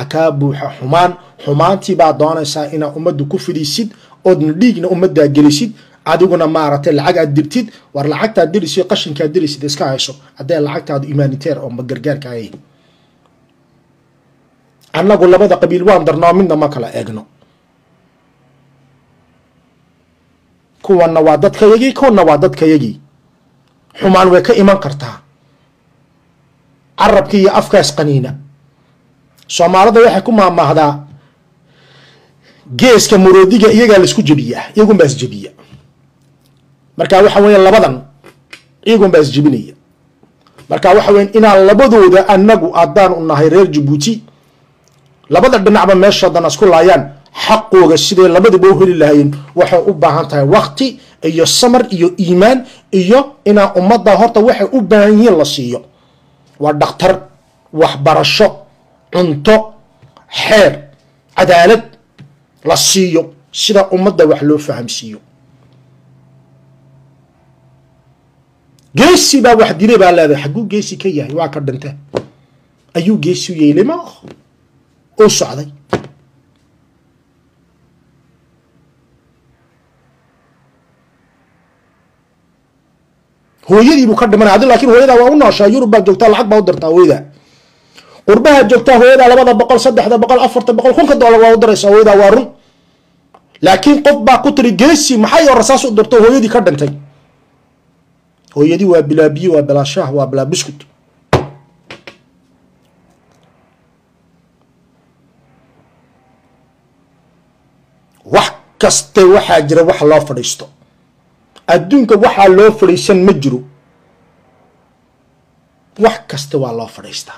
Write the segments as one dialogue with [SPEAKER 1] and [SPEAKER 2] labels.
[SPEAKER 1] waxaa kaa buuxa xumaan xumaantii baa doonaysaa inaad ummadda ku fidisid oodna dhiigna ummaddaa gelisid adiguna maaragtay lacag aad dirtid war lacagtaad dirisid qashinkaad dirisid iska hayso haddee lacagtaadu imaaniteer oo magargaarka ahay annagu labada qabiil waan darnoo midna ma kala eegno kuwanna waa dadkayagii kuwanna waa dadkayagii xumaan way ka iman kartaa carabkii iyo afkaas qaniina soomaalida waxay ku maamaahdaa geeska muroodiga iyagaa laisku jebiyaa iyagunbaa isjebiya marka waxa weya labadan iyagunbaa isjebinaya marka waxa weya inaan labadooda anagu haddaan u nahay reer jabuuti labada dhinacba meeshoodan isku laayaan xaqooga siday labadaba u heli lahayeen waxay u baahan tahay wakti iyo samar iyo iimaan iyo inaan ummadda horta waxay u baahan yihiin la siiyo waa dhakhtar waxbarasho cunto xeer cadaalad la siiyo sida ummadda wax loo fahamsiiyo geesi baa wax dilay baa leedahay xagguu geesi ka yahay waa ka dhinte ayuu geesi u yeelay ma uu socday hooyadii buu ka dhimanaya adi lakin hooyadaa waa u nooshaa yurub baa joogtaa lacag baa u dirtaa hooyadaa qurbaha joogtaa hooyadaa labada boqol saddexda boqol afarta boqol kunka doolar waa u diraysaa hooyadaa waa run laakiin qof baa ku tiri geesi maxay oo rasaas u dirto hooyadii ka dhintay hooyadii waa bilaa biyo waa bilaa shaah waa bilaa biskut wax kaste waxaa jira wax loo fadhiisto adduunka waxaa loo fadhiisan ma jiro wax kasta waa loo fadhiistaa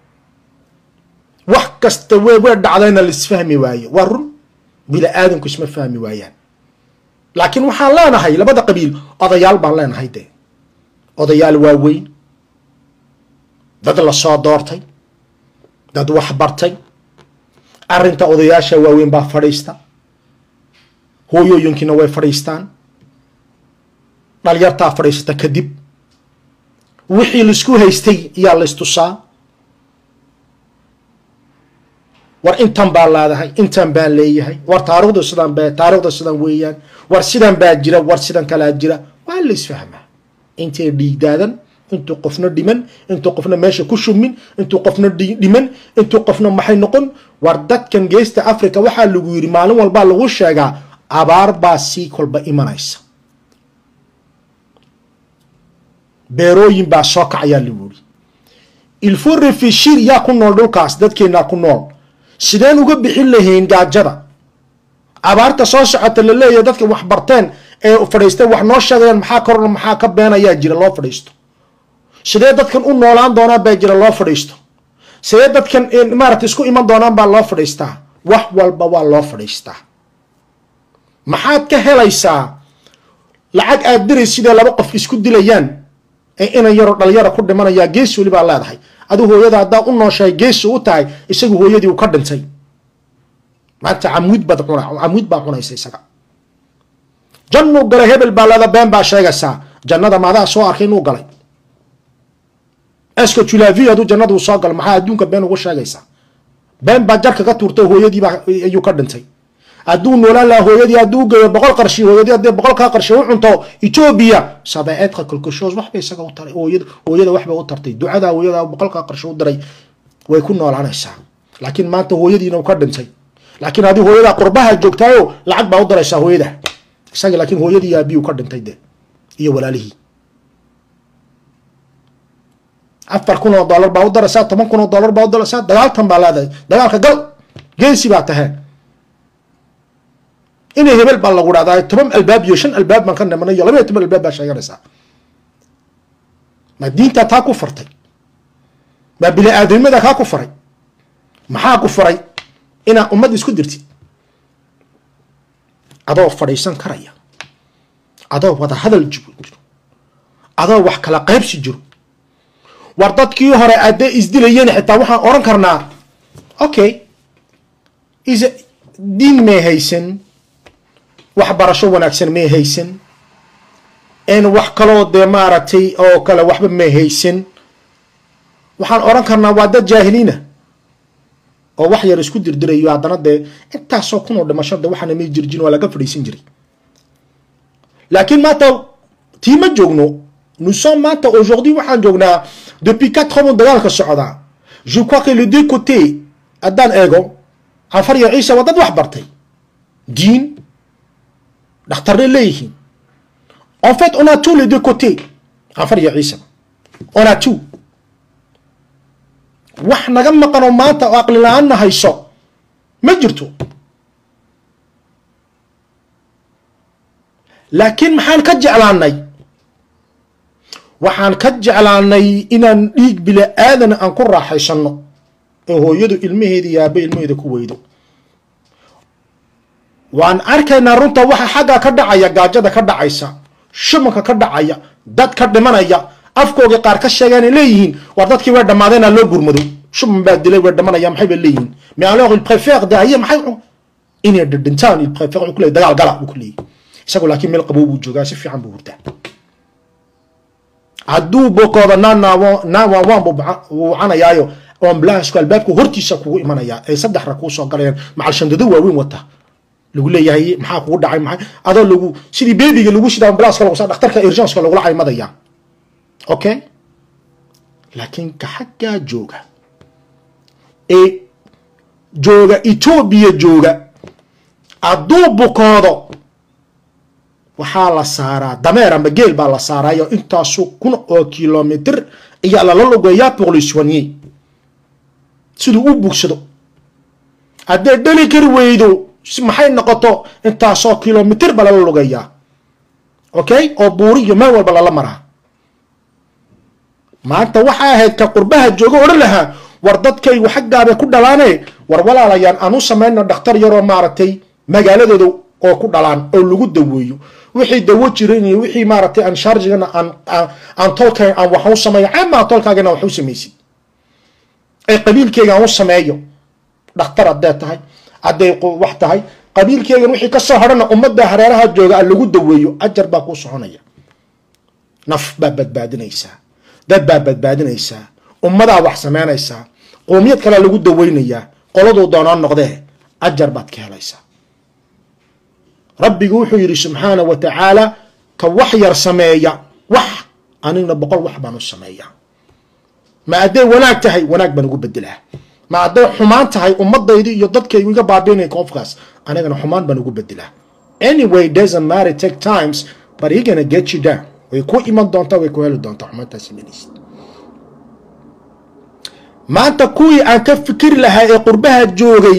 [SPEAKER 1] wax kasta w way dhacdayna laisfahmi waayo waa run bila aadamku isma fahmi waayaan laakiin waxaan leenahay labada qabiil odayaal baan leenahay dee odayaal waaweyn dad lasoo doortay dad wax bartay arrinta odayaasha waaweyn baa fadhiista hooyooyinkiina way fadhiistaan dhalyartaa fadhiisata kadib wixii laisku haystay iyaa laystusaa war intan baa leedahay intan baan leeyahay war taarikhdu sidan ba taarikhda sidan weeyaan war sidan baa jira war sidan kalaa jira waa la isfahmaa intay dhiigdaadan intuu qofna dhiman intuu qofna meesha ku shumin intuu qofna dhiman intuu qofna maxay noqon war dadkan geesta africa waxaa lagu yidhi maalin walbaa lagu sheegaa abaar baa sii kolba imanaysa beerooyin baa soo kacayaa lagu yidhi ilfo refishir yaa ku nool dhulkaas dadkeennaa ku nool sideen uga bixin lahayn gaajada abaarta soo socota la leeyahay dadka wax barteen ee fadhiistay wax noo sheegayaan maxaa korna maxaa ka beenayaa jira loo fadhiisto sidee dadkan u noolaan doonaan baa jira loo fadhiisto sidee dadkan maarata isku iman doonaan baa loo fadhiistaa wax walba waa loo fadhiistaa maxaad ka helaysaa lacag aad diray sidee laba qof isku dilayaan ee inan yaroo dhalinyara ku dhimanayaa geesi weli baa leedahay adu hooyada haddaad u nooshahay geesi u tahay isagu hooyadii u ka dhintay maanta camuud baad cuna camuud baa cunaysa isaga jannuu galay hebel baa leeda been baa sheegaysaa jannada maadaa soo arkay inuu galay eska julavi hadduu jannadu soo galo maxaa adduunka been ugu sheegaysaa been baa jarka ka tuurtay hooyadiibaa ayuu ka dhintay hadduu noolaan lahaa hooyadii hadduu geeyo boqol qarshi hooyadii haddii boqolkaa qarshi u cunto etoobiya sabeeedka kolkoshoos waxbay isaga u taray hooyada hooyada waxbay u tartay ducada hooyada boqolkaa qarshi u diray way ku noolaanaysaa laakiin maanta hooyadiina uu ka dhintay laakiin haddii hooyadaa qurbaha joogtaayo lacag baa u diraysaa hooyada isaga laakiin hooyadii aabiyu ka dhintay de iyo walaalihii afar kun oo dollar baa u daraysaa toban kun oo dollar baa u daraysaa dagaaltan baa leedahay dagaalka gal geesi baa taheen inay hebel baa lagu dhahdaa toban albaab iyo shan albaab baan ka nimanay iyo labaiyo toban albaab baa sheeganaysaa ma diintaa taa ku fartay ma bini aadamnimada kaa ku faray maxaa ku faray inaa ummad isku dirtid adoo fadhiisan karaya adoo wada hadal jiro adoo wax kala qaybsi jiro war dadkii hore addee isdilayeen xitaa waxaan oran karnaa okay is diin may haysan waxbarasho wanaagsan may haysan n wax kaloo dee maaragtay oo kale waxba may haysan waxaan oran karnaa waa dad jaahiliina oo wax yar isku dirdirayo haddana dee intaasoo kunoo dhimasho de waxaana may jirjin waa laga fadhiisan jiray laakiin maanta tii ma joogno nous sommes maanta aujourd'hui waxaan joognaa depuis quatre ans dagaalka socdaa je crois que les deux côtés haddaan eego cafar iyo ciise waa dad wax bartay diin dhakhtarnay leeyihiin en fait on a tous les deux côtés cafar iyo ciise on a tout wax naga maqanoo maanta oo aqli la-aanna hayso ma jirto laakiin maxaan ka jeclaanay waxaan ka jeclaanay inaan dhiig bila aadana aan ku raaxaysanno ee hooyadu ilmaheeda iyo aabbe ilmaheeda ku weydo waan arkaynaa runta waxa xagga ka dhacaya gaajada ka dhacaysa shumanka ka dhacaya dad ka dhimanaya afkoogii qaar ka sheegeen ay leeyihiin war dadkii way dhammaadeenaa loo gurmado shuman baa dilay way dhamanaya maxay bay leeyihiin mais alors il préfère dahiye maxay inay dhidhintaan il préfère wuxuu ku leeyahy dagaal gala buu ku leeyahy isagu laakiin meel qabow buu joogaa si fiican buu hurtaa hadduu bokooda naanaawo naawaan waan buu wucanayaayo ambulansku albaabku hortiisa kugu imanayaa ay saddex ra kuu soo galayaan macal shandado waaweyn wata lagu leeyahay maxaa kugu dhacay maxay adoo lagu sidii beebiga lagu shida ambulanska lagu saa dhakhtarka urgenska lagula caymadaya okay laakiin ka xaggaa jooga ee jooga etoobiya jooga hadduu bukoodo waxaa la saaraa dameer ama geel baa la saaraayo intaasu kun oo kilomitr ayaa lala lugeeyaa pour le soigner siduu u bugsado haddee dhali kari weydo maxay noqoto intaasoo kilomitr ba lala lugeeyaa okay oo buuri iyo meel walba lala maraa maanta waxaa ahayd ka qurbaha jooga odhan lahaa war dadkaygu xaggaabay ku dhalaane war walaalayaan aan u samayno dhakhtar yaroo maaragtay magaaladooda oo ku dhalaan oo lagu daweeyo wixii dawo jiran iyo wixii maaragtay aan sharjigana aan aan tolka aan wax u sameeyo camaa tolkaagana wax u samaysid ee qabiilkeyga aan u sameeyo dhakhtar haddee tahay hadday wax tahay qabiilkeygan wixii ka soo hadhana ummadda hareeraha jooga aan lagu daweeyo ajar baa kuu soconaya naf baa badbaadinaysaa dad baa badbaadinaysaa ummadaa wax samaynaysaa qoomiyad kalea lagu daweynayaa qoladuu doonaa noqdee ajar baad ka helaysaa rabbigu wuxuu yidhi subxaana wa tacaala ka wax yar sameeya wax anigna boqol wax baan u sameeyaa ma hadday wanaag tahay wanaag baan ugu bedelaa ma hadday xumaan tahay ummadaydi iyo dadkaygu iga baabiinaya qofkaas anigana xumaan baan ugu bedelaa anyway doesn't matter take times but he gonna get you down way ku iman doontaa way ku heli doontaa xumaantaas imanaysid maanta kuwii aan ka fikiri lahaa ee qurbaha joogay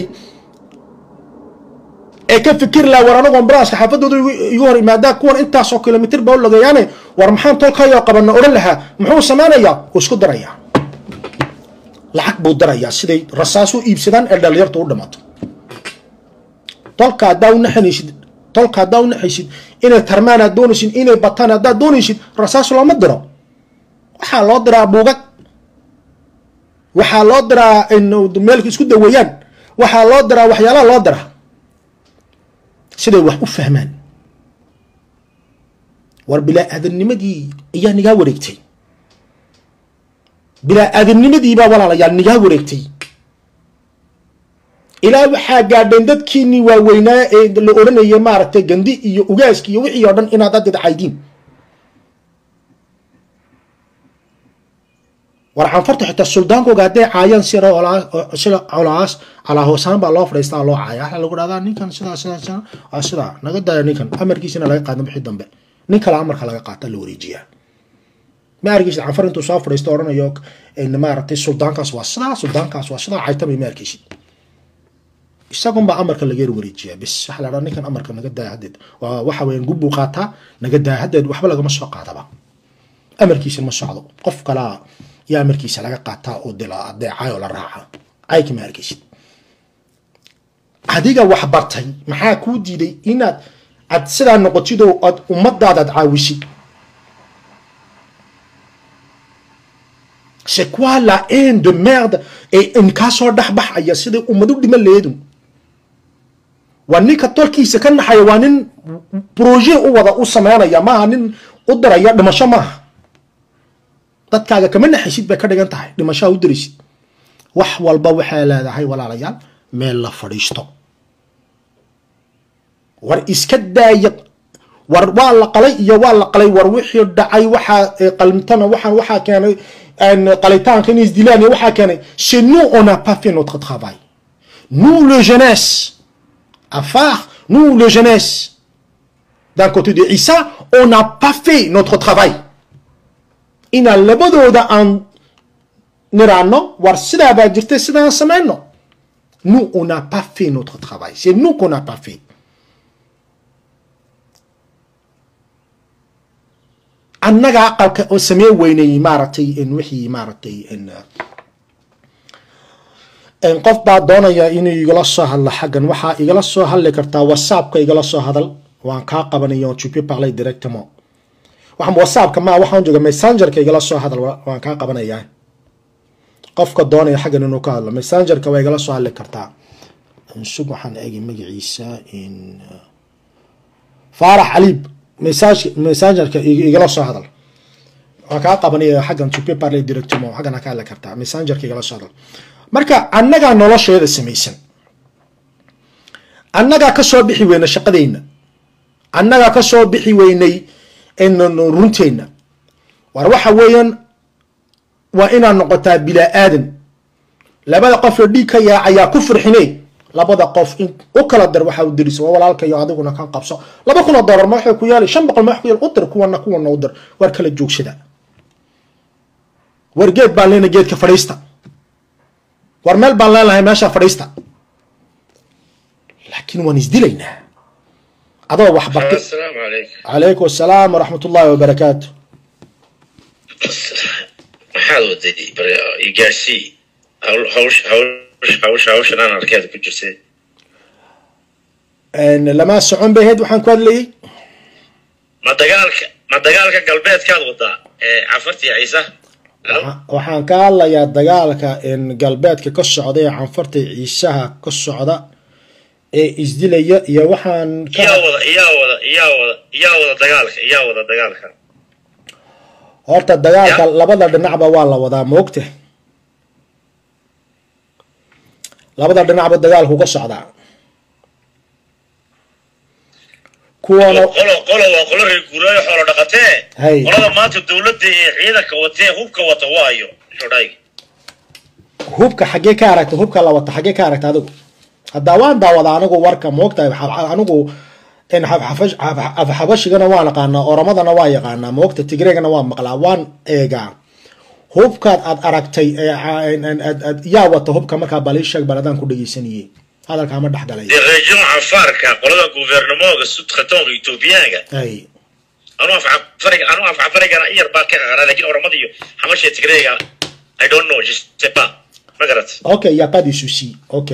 [SPEAKER 1] ee ka fikiri lahaa war anagu ambulanska xaafadooda igu hor imaadaa kuwan intaasoo kilomitr baa u lageeyaane war maxaan tolkayoo qabana odhan lahaa muxuu samaynayaa wuu isku darayaa lacag buu darayaa siday rasaas u iibsadaan ee dhalinyarta u dhamato tolka haddaa u naxanaysid tolka haddaa u naxaysid inay tarmaan aad doonaysid inay bataan haddaad doonaysid rasaas looma diro waxaa loo diraa buugag waxaa loo diraa meelka isku daweeyaan waxaa loo diraa waxyaalaha loo diraa siday wax u fahmaan war bilaa aadamnimadii ayaa nigaa wareegtay bilaa aadamnimadiibaa walaalayaal nigaa wareegtay ilaa waxaa gaadheen dadkiinii waaweynaa ee la odhanayay maaragtay gandi iyo ugaaski iyo wixii oo dhan inaad adeed caydiin war canfarta xitaa suldaankooga hadday caayaan sida sida colaas calaa hoosaan baa loo fadhiistaa loo caaya waxaa lagu dhahdaa ninkan sidaa sidaa sidaa waa sidaa naga daya ninkan amarkiisina laga qaada bixi dambe nin kale amarka laga qaata la wareejiyaa ma arkisid canfar intuu soo fadhiisto odhanayo maaragtay suldaankaas waa sidaa suldaankaas waa sidaa caytamay ma arkisid isagunbaa amarka laga wareejiyaa bis waxa la dhaha ninkan amarka naga daaya haddeed waxa weeyaan gubbuu qaataa naga daaya haddeed waxba lagama soo qaadaba amarkiisa ma socdo qof kalaa yaa amarkiisa laga qaataa oo dila adeecayoo la raaca cayka ma arkaysid adiga wax bartay maxaa kuu diiday inaad aad sidaa noqotid oo aad ummadaadaad caawisid c'est quoi la haine de merde ee inkaa soo dhexbaxaya siday ummadu dhima leedun waa ninka tolkiisa ka naxaya waa nin projet u wada u sameynaya maaha nin u diraya dhimasho maaha dadkaaga kama naxaysid bay ka dhigan tahay dhimashaa u diraysid wax walba waxay leedahay walaalayaal meel la fadhiisto war iska daaya war waa la qalay iyo waa la qalay war wixii dhacay waxaa qalmtana waxaan waxaa keenay qalitaanka in isdilaan iyo waxaa keenay c'est nous on n'a pas fait notre travail nous le jeunesse à phare nous le jeunesse d'un côté de Issa on n'a pas fait notre travail inaan labadooda aan niraano war sidaa baa jirtay sidaan samayno nous on n'a pas fait notre travail c'est nous qu'on n'a pas fait annaga aqalka oo samee weynay maaragtay wixii maaragtay qof baa doonaya inuu igala soo hadlo xaggan waxaa igala soo hadli kartaa whatsappka igala soo hadal waan kaa qabanaya tu peux parler directement waxaan whatsappka ma waxaan jooga messengerka igala soo hadal waan kaa qabanayaa qofka doonaya xaggan inuu ka hadlo messengerka waa igala soo hadli kartaa sug waxaan eegi magaciisa in faarax caliib messengerka igala soo hadal waan kaa qabanaya xaggan tu peux parler directement xaggan ka hadli kartaa messengerka igala soo hadal marka annagaa nolosheeda samaysan annagaa kasoo bixi weyna shaqadeyna annagaa kasoo bixi weynay runteenna war waxa weeyaan waa inaad noqotaa bilaa aadan labada qofoo dhiig ka yaacayaa ku firxine labada qof in u kala dar waxaa u dirisa waa walaalkayo adiguna kan qabso laba kuna dolar ma waxay ku yaali shan boqol ma wax ku yaal u dir kuwana kuwana u dir war kala joogsada war geed baan leenahay geedka fadhiista war meel baan leenahay meesha fadhiista laakiin waan isdilaynaa adoo wax bartay
[SPEAKER 2] السلام عليكم
[SPEAKER 1] calaykum asalaam waraxmat ullahi wabarakaatu
[SPEAKER 2] maxaad waday igaarsii hawl hawsh hawsh hawsh hawshan aan arkeeda ku jirtay
[SPEAKER 1] lama socon bay ahayd waxaan ku hadlayay
[SPEAKER 2] ma dagaalka ma dagaalka galbeedkaad wadaa ee cafartii ciisa
[SPEAKER 1] Waxa- waxaan ka hadlayaa dagaalka galbeedka ka socda ee canfarta ciisaha ka socda ee isdilaya iyo waxaan ka
[SPEAKER 2] iyaa wada iyaa wada iyaa wada iyaa wada dagaalka iyaa wada dagaalka
[SPEAKER 1] horta dagaalka
[SPEAKER 2] Ya.
[SPEAKER 1] labada dhinacba waa la wadaa moogta labada dhinacba dagaalku ka socdaa kuwana
[SPEAKER 2] qolo qolo waa qolo reer guuraayo xoolo dhaqatee
[SPEAKER 1] Hay.
[SPEAKER 2] qolada maanta dowladda ee ciidanka watee hubka wata waayo shodhayga
[SPEAKER 1] hubka xaggee ka aragta hubka la wata xaggee ka aragta adigu haddaa waan daawada anigu warka moogtahay xa- anigu in xabxafash- xab- xabxabashigana waan aqaanaa oromadana waa yaqaanaa moogta tigreegana waa maqlaa waan eegaa hubkaad aad aragtay ee a- en- en- aad- aad- yaa wata hubka markaa baliisheeg baladaan ku dhegeysanayey hadalkaa ma dhexgalay
[SPEAKER 2] dee reejon cafaarka qolada guvernemooga sudkhatoonka etoobiyaanka
[SPEAKER 1] ay
[SPEAKER 2] anu afcafariga anu afcafarigana iyar baa ka qaqara lakin oramada iyo xamasha tigreega i don't know je sais pas ma garat
[SPEAKER 1] ok y a pas de souci ok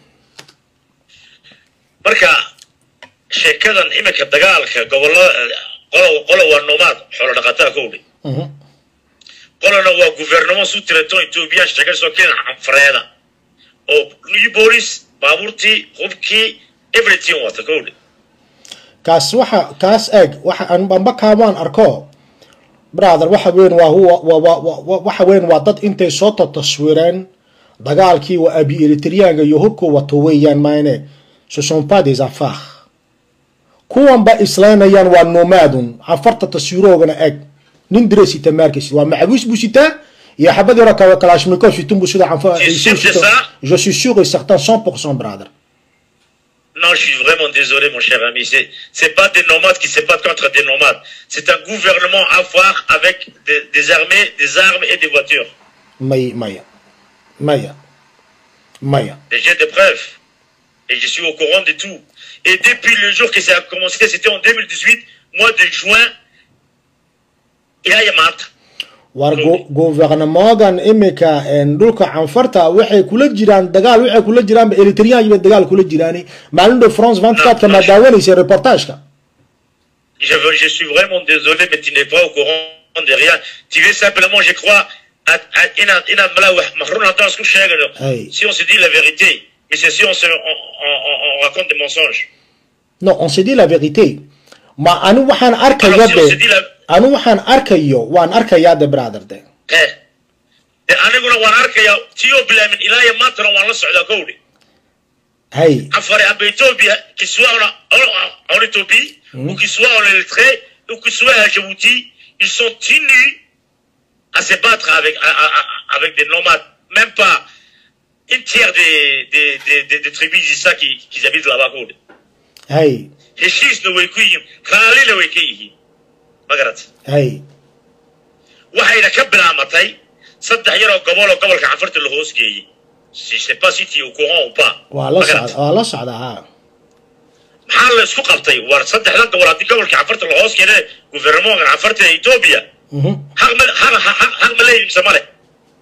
[SPEAKER 2] marka sheekadan iminka dagaalka gobolada qolo qolo waa nomaad xoolo dhaqataa kowdhi
[SPEAKER 1] Mhm.
[SPEAKER 2] qolona waa guvernemo su tiraton ethoobiya sheeka soo keenan canfareeda oo new bolis baabuurtii hubkii everything wata kowdhi
[SPEAKER 1] kaas waxa kaas eeg waxa aan amba kaamaan arko brother waxa weyn waa huwa wa- wa- wa- wa- waxa weyn waa dad intay soo taswireen dagaalkii waa abi eritriyaanka iyo hubku wato weeyaan maane ce sont pas des affaires kuwanba islaynayaan waa nomaadun cafarta taswiroogana eeg nin dire sita maarkaysid waa macawiis buu sitaa iyo xabad yaro kale kalashnikov sitin buu sida canfa
[SPEAKER 2] Tu es sûr de ça
[SPEAKER 1] je suis sûr et certain 100% brother
[SPEAKER 2] Non, je suis vraiment désolé, mon cher ami. C'est, c'est pas des nomades qui se battent contre des nomades. C'est un gouvernement afar avec des, des armées, des armes et des voitures.
[SPEAKER 1] may maya maya maya
[SPEAKER 2] Et J'ai des preuves. Et je suis au courant de tout. Et depuis le jour que ça a commencé, c'était en 2018, mois de juin, il y a Yamat.
[SPEAKER 1] war gu- guvernemogan imika een, dhulka canfarta waxay kula jiraan dagaal waxay kula jiraanba eritriyan iyo dagaal kula jiraani maalin dhow france 24 ma daawanaysa reportageka
[SPEAKER 2] Je, veux- je suis vraiment désolé, mais tu n'es pas au courant de rien. Tu veux simplement, je crois, à, à, ina- ina mala wah- mahroun haddaan isku sheegayno.
[SPEAKER 1] Hey.
[SPEAKER 2] si on se dit la vérité, mais c'est si on, se, on, on, on, on raconte des mensonges.
[SPEAKER 1] no on se dit la vérité ma anu waxaan arkaya
[SPEAKER 2] Alors, si on se
[SPEAKER 1] de
[SPEAKER 2] dit la...
[SPEAKER 1] anu waxaan arkayo waan arkayaa de brother de
[SPEAKER 2] Eh, dee aniguna waan arkayaa tio bilaamin ilaa iyo maantana waan la socdaa kowdhe
[SPEAKER 1] hay
[SPEAKER 2] Affaire à Ethiopie, qu'il soit en, en, en Éthiopie, ou qu'il soit en Érythrée, ou qu'il soit à Djibouti, ils sont tenus à se battre avec, à- à- à- avec des nomades. Même pas une tiers des, des, des, des, des tribus d'Issa qui, qui habitent là-bas. quoi.
[SPEAKER 1] hay
[SPEAKER 2] heshiis na way ku yihiin raallina way ka yihiin ma garat
[SPEAKER 1] hay
[SPEAKER 2] waxayna ka bilaamatay saddex yaroo gobol oo gobolka canfarta la hoos geeyey si je sais pas si tu es au courant ou pas
[SPEAKER 1] waa la
[SPEAKER 2] Ma garat?
[SPEAKER 1] socda waa la socda ha
[SPEAKER 2] maxaa la isku qabtay war saddexdan gobol haddii gobolka canfarta la hoos keenay guvernementka canfarta ee ethiopia
[SPEAKER 1] Mhm.
[SPEAKER 2] xaq ma xaq xaq- xaq ma leeyihin mise male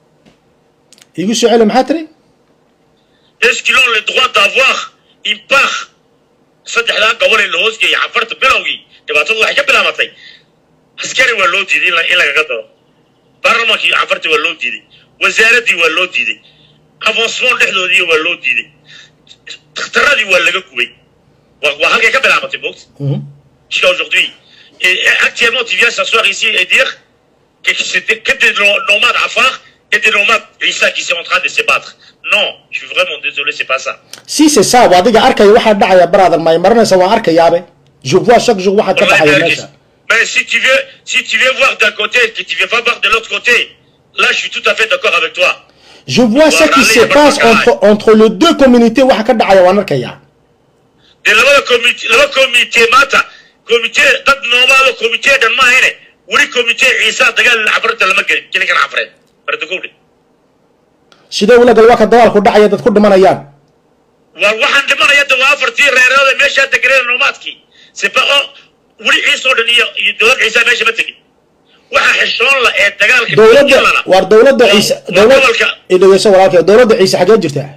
[SPEAKER 1] igu soo celi maxaa tiri
[SPEAKER 2] est-ce qu'ils ont le droit d'avoir une part saddexdan gobol ee la hoos geeyey canfarta bilowgii dhibaatadu waxay ka bilaamatay askari waa loo diiday in la- in lagaga daro baarlamaankii canfarta waa loo diiday wasaaraddii waa loo diiday avancement dhexdoodii waa loo diiday dhakhtaradii waa laga gubay waa waa halkay ka bilaamatay moogta
[SPEAKER 1] Mhm.
[SPEAKER 2] jusqu'à aujourd'hui. Et, et actuellement, tu viens s'asseoir ici et dire que c'était que des no- nomades afars et des nomades Issa qui sont en train de se battre. Non, je suis vraiment désolé, c'est pas ça.
[SPEAKER 1] si c'est ça waa adiga arkaya waxaa dhacaya brother may maranaysa waan arkayaabe je vois chaque jour waxaa ka
[SPEAKER 2] Wallahi,
[SPEAKER 1] dhacaya
[SPEAKER 2] Berkis.
[SPEAKER 1] meesha
[SPEAKER 2] Mais si tu veux, si tu veux voir d'un côté et que tu veux pas voir de l'autre côté, là, je suis tout à fait d'accord avec toi.
[SPEAKER 1] je vois ce qui
[SPEAKER 2] Voilà,
[SPEAKER 1] se
[SPEAKER 2] les
[SPEAKER 1] passe
[SPEAKER 2] Barbacaray.
[SPEAKER 1] entre entre les deux communautés waxa ka dhacaya waan arkaya
[SPEAKER 2] De labada comité, laba comité maanta, comité dad noomaado comité dhan ma ahayne, weli comité Ciisa dagaal cafarta lama gelin, gelin kana cafareed. Barda kowdhe.
[SPEAKER 1] sidee ula gal waa ka dagaalku dhacaya dad ku dhimanayaan
[SPEAKER 2] war waxaan dhimanaya de waa afartii reerooda meeshaa deganeen noomaadkii sepa oo weli ciisoo dhan iyo iyo dowlad ciisa meesha ma tegin waxa xishoon la ee dagaalka
[SPEAKER 1] dowladda
[SPEAKER 2] lana
[SPEAKER 1] waar dowladda ciise
[SPEAKER 2] waa
[SPEAKER 1] dowlad
[SPEAKER 2] gobolka
[SPEAKER 1] idhegeyso walaalkay dowladda ciise xagee jirtaa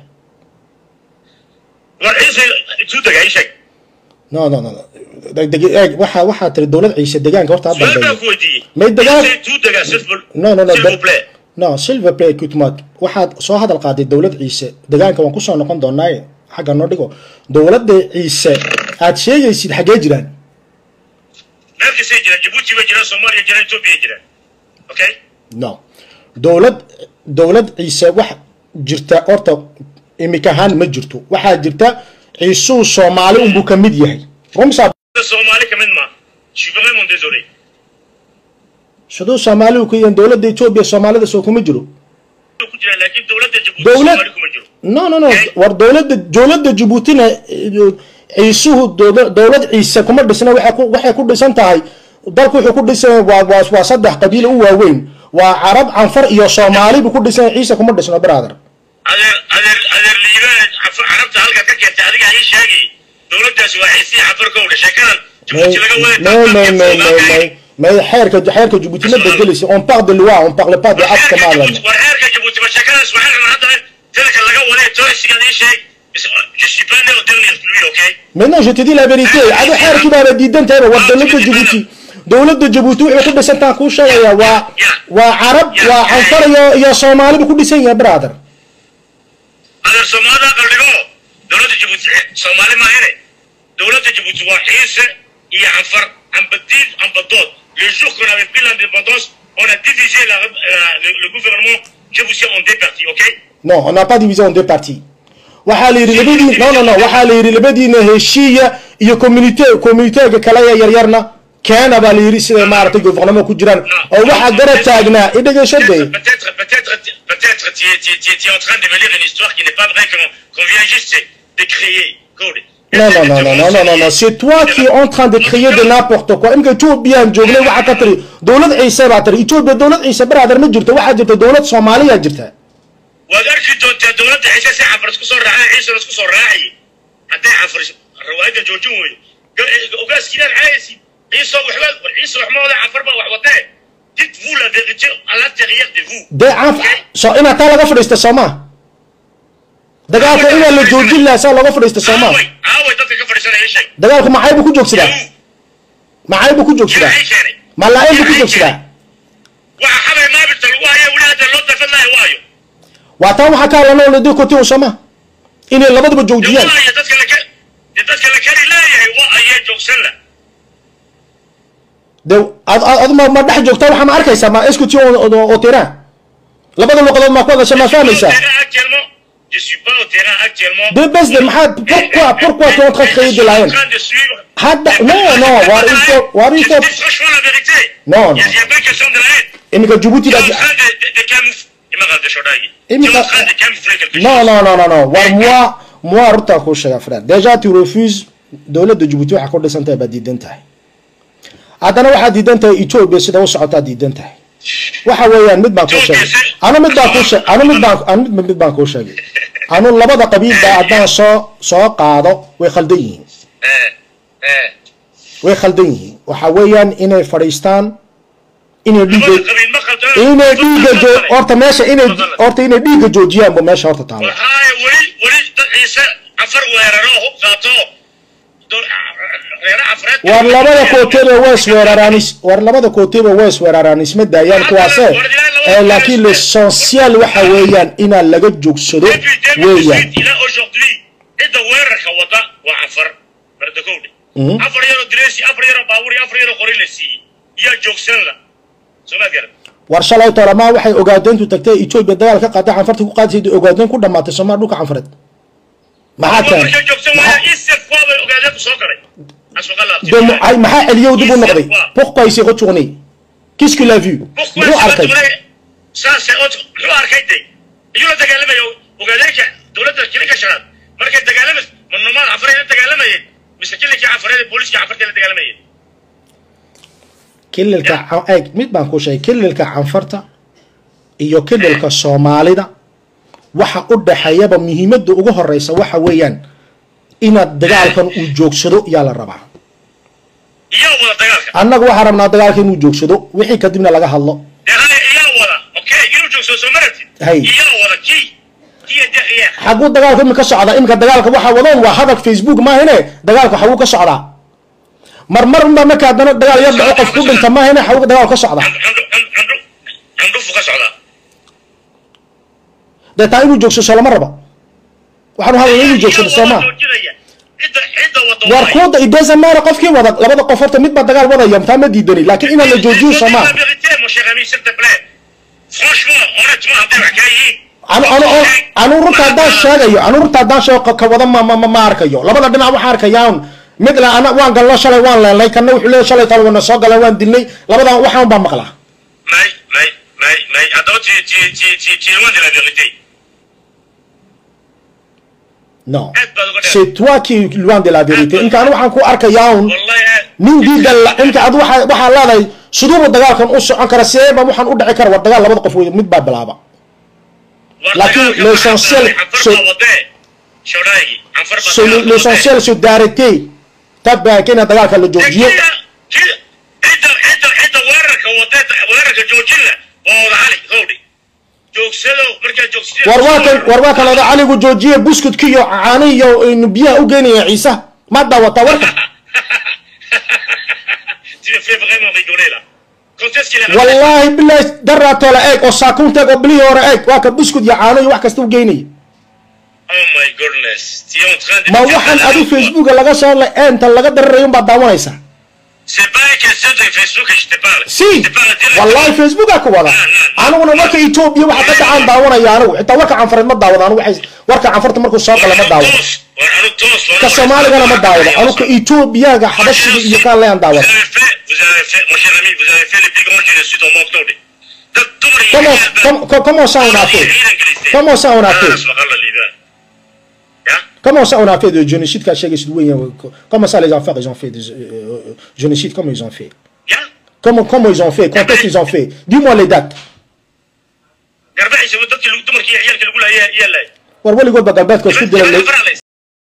[SPEAKER 2] war ciise isu dega ii sheeg
[SPEAKER 1] no no no no. Deg- deg- eeg waxa waxaa tiri dowlad ciise deegaanka horta ha
[SPEAKER 2] su-aal baan
[SPEAKER 1] dambeeyo
[SPEAKER 2] ku weydiiyey
[SPEAKER 1] Mais dagaal-
[SPEAKER 2] Ciise isu dega s'il vous-
[SPEAKER 1] no no no
[SPEAKER 2] s'il
[SPEAKER 1] de-
[SPEAKER 2] vous plaît
[SPEAKER 1] no silver play equipment waxaad soo hadal qaaday dowlad ciise deegaanka waan kusoo noqon doonaaye xagga noo dhigo dowladda ciise aad sheegaysid xagee jiraan
[SPEAKER 2] meel kastay jiraan jabuuti bay jiraan soomaaliya jiraan etoobiya jiraan okay
[SPEAKER 1] no dowlad dowlad ciise wax jirta horta imika ahaan ma jirto waxaa jirta ciisuu soomaali unbuu ka mid yahay rumsa
[SPEAKER 2] soomaali ka mid ma je suis vraiment désolé
[SPEAKER 1] siduu soomaaligu ku yahan dowladda etoobiya soomaalida soo kuma jiro
[SPEAKER 2] ku jiraan laakiin dowladda jabuuti
[SPEAKER 1] Dowlad-
[SPEAKER 2] soomaali kuma jiro
[SPEAKER 1] no no no
[SPEAKER 2] Okay.
[SPEAKER 1] war dowladda dowladda jabuutina eh, ciisuhu dowla- dowlad ciise kuma dhisna waxay ku- waxay ku dhisan tahay dalku wuxuu ku dhisan yahay waa waa waa saddex qabiil u waaweyn waa carab canfar iyo soomaali buu ku dhisan yahay ciise kuma dhisno brother
[SPEAKER 2] adeer adeer adeer liibaan Caf- carabta halkaad ka keentay adiga ii sheegi dowladdaasi waa xiisii cafar ka udhe sheekadan
[SPEAKER 1] mais
[SPEAKER 2] jabuuti laga waday
[SPEAKER 1] mais mais mais mais mais mais xeerka xeerka jabuuti ma bedelisa on parle de loi on parle pas de acte kama hadlana
[SPEAKER 2] war xeerka jabuuti ma sheekadaas waxay rabaan hadda tilka laga waday toosigaad ii sheeg Bis- je suis pas né au dernier pluie okay
[SPEAKER 1] maintenant je te dis la vérité adu xeerkii baana diidan tahayba war dowladda jabuuti dowladda jabuuti wuxuu ku dhisan tahan kuu sheegaya waa waa carab waa canfar iyo iyo soomaali buu ku dhisan yahay brother
[SPEAKER 2] adeer soomaalida qaldhigo dowladda jabuuti soomaali maahine dowladda jabuuti waa xiise iyo canfar amba diid amba dood le jour qu'on avait pris l'indépendance on a divisé la, la- le, le gouvernement jaboutien en deux parties ok
[SPEAKER 1] non on n'a pas divisé en deux parties waxaa la yidhi labadii no no no waxaa la yidhi labadiina heshiiya iyo communité communitéga kale ee yaryarna keena baa la yidhi siday maaragtay gouvernement ku jiraan oo waxaa garab taagnaa i dhegeyso
[SPEAKER 2] Peut-être,
[SPEAKER 1] de
[SPEAKER 2] peut-être, peut-être, peut-être, tu es, tu es- tu es- tu es en train de me lire une histoire qui n'est pas vraie, qu'on qu'on vient juste de créer. Code.
[SPEAKER 1] non non non non non non non non c'est toi qui es en train de créer de n'importe quoi imika ethoobiyan joognay waxaa ka tiri dowlad ciise baa tiri ethoobia dowlad ciise brother ma jirto waxaa jirta dowlad soomaaliya jirta
[SPEAKER 2] waad arki doontaa dowladda ciise si cafar isku soo raacay ciisena isku soo raacay hadday cafar riwaayadda joojin weydo ogaaskiinaan caayaysi ciise waxba war ciise wax ma wada cafar baa wax wadee dites vous la vérité à l'intérieur de vous
[SPEAKER 1] dee canf so inaad taa laga fadhiista soomaa dagaalka inaa la joojin lahaa saa looga fadhiista soomaa
[SPEAKER 2] aaway aaway dadka ka fadhiisanaya ii sheeg
[SPEAKER 1] dagaalku maxay buu ku joogsadaa
[SPEAKER 2] Yahu,
[SPEAKER 1] maxay buu ku joogsadaa
[SPEAKER 2] maxay keenay
[SPEAKER 1] malaa-in buu ku joogsadaa
[SPEAKER 2] waxa xabay maabirta lagu haya weli hadda loo dafan lahay waayo
[SPEAKER 1] waa taa waxaa ka hadlana ladii kotin sooma inay labaduba joojiyaan
[SPEAKER 2] waayo dadka la ka- dee dadka la kari leeyahay waa ayee joogsan la
[SPEAKER 1] de ad ad- ad ma ma dhex joogtaa waxaa ma arkaysaa ma eskuti oo tiraa labada luqadood maa ku hadasha maa fahmaysaa
[SPEAKER 2] actuellement. Je suis pas au terrain actuellement.
[SPEAKER 1] de bes de maxaa pourquoi pourquoi tu es en train de créer de la
[SPEAKER 2] Je
[SPEAKER 1] haine
[SPEAKER 2] suis en train de suivre.
[SPEAKER 1] hadda non non waar il faut waar il
[SPEAKER 2] Je
[SPEAKER 1] faut
[SPEAKER 2] dis franchement la vérité.
[SPEAKER 1] Non,
[SPEAKER 2] Il y a-
[SPEAKER 1] non.
[SPEAKER 2] il y a pas question de la haine.
[SPEAKER 1] iminka jabuuti
[SPEAKER 2] Tu es
[SPEAKER 1] baa
[SPEAKER 2] en train de, de, de camoufler. Il m'a regardé Shodaï. Tu
[SPEAKER 1] Imika-
[SPEAKER 2] es en train de camoufler quelque chose.
[SPEAKER 1] non non non non non war moi moi runtaa kuu sheega frère déjà tu refuses dowladda jabuuti waxaa ku dhisan tahay baad diidan tahay haddana waxaad diidan tahay ethiopia sida u socotaa diidan tahay waxa weeyaan mid baan kuu sheegay anu mid baan kuu sheegay anu mid baan anu mid mid baan kuu sheegay anu labada qabiil baa haddaan soo soo qaado way khaldan yihiin
[SPEAKER 2] Eh, eh.
[SPEAKER 1] way khaldan yihiin waxa weeyaan inay fadhiistaan inay
[SPEAKER 2] Labada
[SPEAKER 1] dhiiga
[SPEAKER 2] qabiil ma khaldana.
[SPEAKER 1] inay dhiiga joo
[SPEAKER 2] Khaldana.
[SPEAKER 1] horta meesha inay
[SPEAKER 2] Khaldana.
[SPEAKER 1] horta inay dhiiga joojiyaan bu meesha horta taalo
[SPEAKER 2] waxaa weli weli dad ciise afar weeraro hub qaato dol- reero afreed
[SPEAKER 1] war labada kooteba waa isweeraraan is- war labada kooteba waa isweeraraan isma daayaan kuwaase Eh, laakiin l'essentiel waxa weeyaan inaa laga joogsado
[SPEAKER 2] depuis
[SPEAKER 1] weeyaan
[SPEAKER 2] 2018 ilaa aujourd'hui cidda weerarka wada waa afar bardakowdhe
[SPEAKER 1] Mhm.
[SPEAKER 2] afar yaroo direesi afar yaroo baabuur iyo afar yaroo qori la siiyey iyaa joogsan la soo ma garan
[SPEAKER 1] war shalay tolamaa waxay ogaadeentu tagtay etoobiya dagaal ka qaatay canfarta ku qaadisay ogaadeen ku dhamaatay somaa dhulka canfareed maxaa keenay
[SPEAKER 2] markay joogsan waaya isef waa bay ogaadeen ku soo galay aswaqa
[SPEAKER 1] de mu- ay maxaa celiyow dib u noqday pourquoi il s'est retourné qu'est-ce qu'il a vu muxuu arkay
[SPEAKER 2] saase od muxuu arkay de iyuu la dagaalamayo ogaadeenka dowladda kilinka shanaad markay dagaalamas ma nomaad cafareed la dagaalamayeen mise kilinkii cafareed ee booliiska cafartay la dagaalamayeen
[SPEAKER 1] kililka ca- eeg mid baan ku sheegay kililka canfarta iyo kililka soomaalida waxa u dhaxeeyaba muhiimadda ugu horeysa waxa weeyaan inaad dagaalkan uu joogsado yaa la rabaa
[SPEAKER 2] iyaa wada dagaalka
[SPEAKER 1] annaga waxaa rabnaa dagaalka inuu joogsado wixii kadibna laga hadlo
[SPEAKER 2] dee haya iyaa wada okay inuu joogsado soo maratid
[SPEAKER 1] Hay.
[SPEAKER 2] iyaa wada kii kiya deqiya
[SPEAKER 1] xaguu dagaalka imika socdaa imika dagaalka waxaa wadaan waa hadal facebook maahine dagaalka xaguu ka socdaa marmar unbaa marka haddana dagaal yar dhaco qof ku dhinta maahine xaguu dagaal ka socdaa
[SPEAKER 2] candhu candhu candhufu ka socdaa
[SPEAKER 1] dee taa inuu joogsado lama raba waxaanu hadlaya inuu joogsado soo maa
[SPEAKER 2] joojinaya cidda cidda wada
[SPEAKER 1] war
[SPEAKER 2] waay.
[SPEAKER 1] kuwada idesamaana qofkii wada labada qof horta mid baa dagaal wadaya taa ma diidani laakiin inaan la joojiyo soo maa
[SPEAKER 2] La vérité, mon cher ami, s'il te plaît. Franchement, honnêtement, hadday wax kaa yihiin.
[SPEAKER 1] anu anu anu runta haddaan sheegayo anu runta haddaan sheego ka- ka wada ma ma ma ma arkayo labada dhinac waxaan arkayaan mid la ana waan galno shalay waan leenay kana wuxuu leeyahay shalay talo wana soo galeen waan dilnay labadan waxaan baa maqlaa
[SPEAKER 2] May, may, may, may. Haddaba tu, tu, tu, tu, tu es loin de la vérité.
[SPEAKER 1] non
[SPEAKER 2] Aad baad uga dheer.
[SPEAKER 1] c'est toi qui es loin de la vérité inka anu waxaan ku arkayaa un
[SPEAKER 2] Wallahi aad.
[SPEAKER 1] nin diidan la inka ad waxa waxaa leedahay siduuba dagaalkan u socon kara seeba waxaan u dhici kara war dagaal labada qof wey mid baa bilaaba
[SPEAKER 2] War
[SPEAKER 1] laakiin
[SPEAKER 2] dagaalka
[SPEAKER 1] l'essentiel,
[SPEAKER 2] waxaa bilaabay,
[SPEAKER 1] c'est-
[SPEAKER 2] Anfar baa wadee. Shodaagi, Anfar baa
[SPEAKER 1] So,
[SPEAKER 2] dagaalka
[SPEAKER 1] l'essentiel c'est d'arrêter tabaa kena dagaalka la
[SPEAKER 2] wadee.
[SPEAKER 1] joojiyo
[SPEAKER 2] Dee kiya- kiya- cidda cidda cidda weerarka wadee weerarka joojin la waa wada cali howdhi joogsado markaa joogsado
[SPEAKER 1] war waa kan war waa kan oda caligu joojiye buskudki iyo caani iyo inu biyaha u geynaya ciise ma daawataa warka
[SPEAKER 2] tu me fais vraiment rigoler là quand est-ce qu'il est
[SPEAKER 1] wallaahi bilahi daraatoola eeg oo saakuunteeg oo bilihii hore eeg waa ka buskud iyo caano iyo wax kasta u geynaya
[SPEAKER 2] Oh my goodness. Tu es en train de
[SPEAKER 1] ma
[SPEAKER 2] me dire
[SPEAKER 1] waxaan
[SPEAKER 2] n'importe
[SPEAKER 1] adu
[SPEAKER 2] quoi.
[SPEAKER 1] facebooka laga soo la eenta laga dararayo unbaad daawanaysaa
[SPEAKER 2] C'est pas une question de Facebook que je te parle.
[SPEAKER 1] si
[SPEAKER 2] Je te parle directement.
[SPEAKER 1] wallaahi facebooka ka wada aniguna warka etoobiya waxa ka dhacaan daawanaya anigu xitaa warka canfareed ma daawado anigu waxay warka canfarta markuu soo gala ma daawado
[SPEAKER 2] Tous, on nous tous, on
[SPEAKER 1] ka
[SPEAKER 2] nous-
[SPEAKER 1] soomaaligana ma daawado anigu ka etoobiyaga xabashiga iyo kaan leeyaan
[SPEAKER 2] Vous
[SPEAKER 1] daawado
[SPEAKER 2] avez fait, vous avez fait, mon cher ami, vous avez fait le plus grand génocide au monde tourné. De tout le
[SPEAKER 1] comment com- com- comment ça on a fait comment ça on a fait Comment ça on a fait de génocide qu'a chez Comment ça les affaires ils ont fait de euh, euh, génocide Comment ils ont fait Comment, comment ils ont fait Quand est-ce qu'ils ont fait Dis-moi les dates. war weligoodba galbeedka isku dila